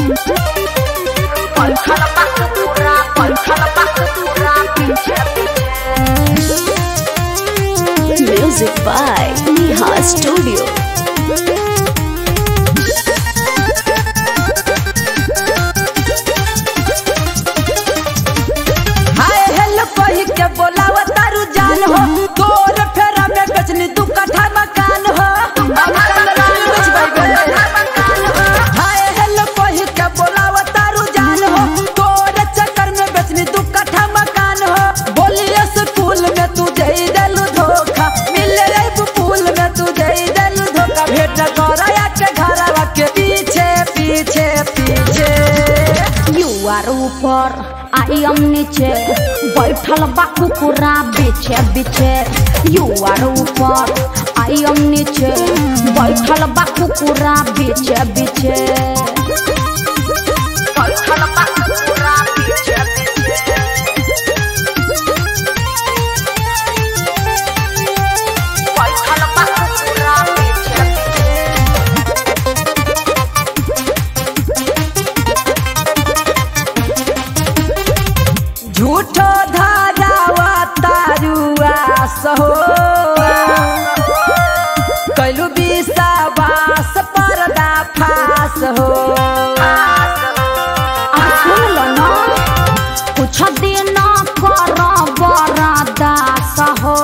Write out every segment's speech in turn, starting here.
बैठल बा कुकुरा बैठल बा कुकुरा पीछे पीछे Music by Neha Studio. Hi hello कही के बोलाव तारू जान हो तोर फेरा में बेचनी दू कट्ठा मकान हो हाय हेलो कही के बोलाव तारू जान हो तोर चक्कर में बेचनी दू कट्ठा मकान हो बोलिए स्कूल में तू जई देलू धोखा मिले रे पुल में तू जई देलू धोखा भेट करया के घरवा के पीछे पीछे पीछे यू आर ऊपर आई एम नीचे बैठल बा कुकुरा बीछे बीछे यू आर ऊपर आई एम नीचे बैठल बा कुकुरा बीछे बीछे बैठल बा कुकुरा बीछे बीछे बैठल बा कुकुरा बीछे बीछे झूठो धारावा तारुआ सहो कैलू विश्वास पर्दा फास हो अब सुन लो ना कुछ दिन कर बरदास हो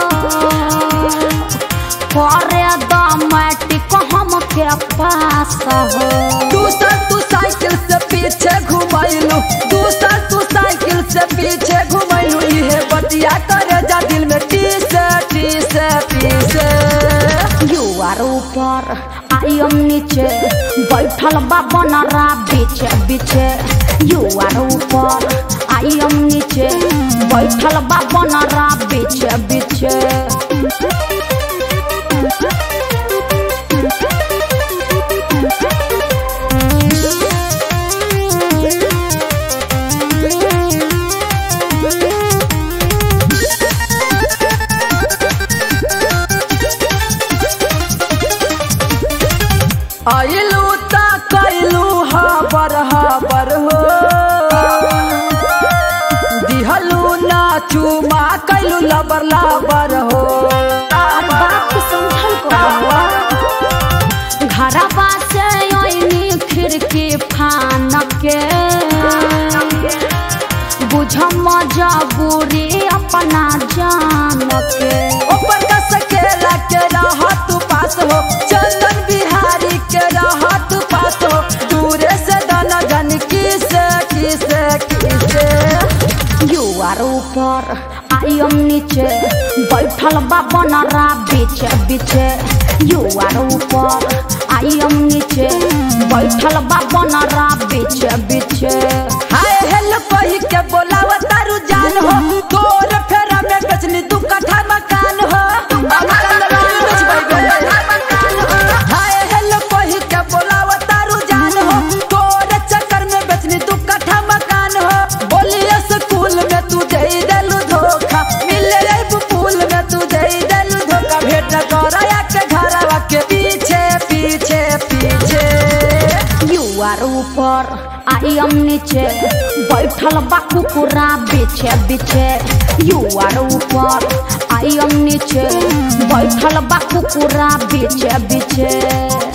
करे दमटिक हम के पास हो दूसर तू साइकिल से पीछे घुमैलू दूसर तू साइकिल से पीछे घुमैलू इहे बतिया करे जा दिल में टीस टीस टीस यू आर ऊपर आई एम नीचे बैठल बा बनरा बीचे बीचे यू आर ऊपर आई एम नीचे बैठल बा बनरा बीचे बीचे आइलू ता कैलू हबर हबर हो दिहलू ना चुमा कैलू लबर लबर हो और बात समझल करो घरवा से ओइनी खिड़की फान के बुझ मजबूरी अपना जान के ऊपर का सकेला के रह तू पास हो चंदन बिहारी के रह तू पास हो दूरे से दाना जान किस किस किस यू आर ऊपर आई एम नीचे बैठल बा बनरा बीचे बीचे यू आर ऊपर आई एम नीचे बैठल बा बनरा बीचे बीचे हाय हेलो कही के बोलाव तारू जान हो तोर फेरा में बेचनी दू कट्ठा मकान हो हाय हेलो कही के बोलाव तारू जान हो तोर चक्कर में बेचनी दू कट्ठा मकान हो बोलिए स्कूल में तू जई देलू धोखा मिले रे पुल में तू जई देलू धोखा भेट करया के घरवा के पीछे पीछे पीछे यू आर ऊपर आई एम नीचे बैठल बा कुकुरा बीछे बीछे यू आर ऊपर आई एम नीचे बैठल बा कुकुरा बीछे बीछे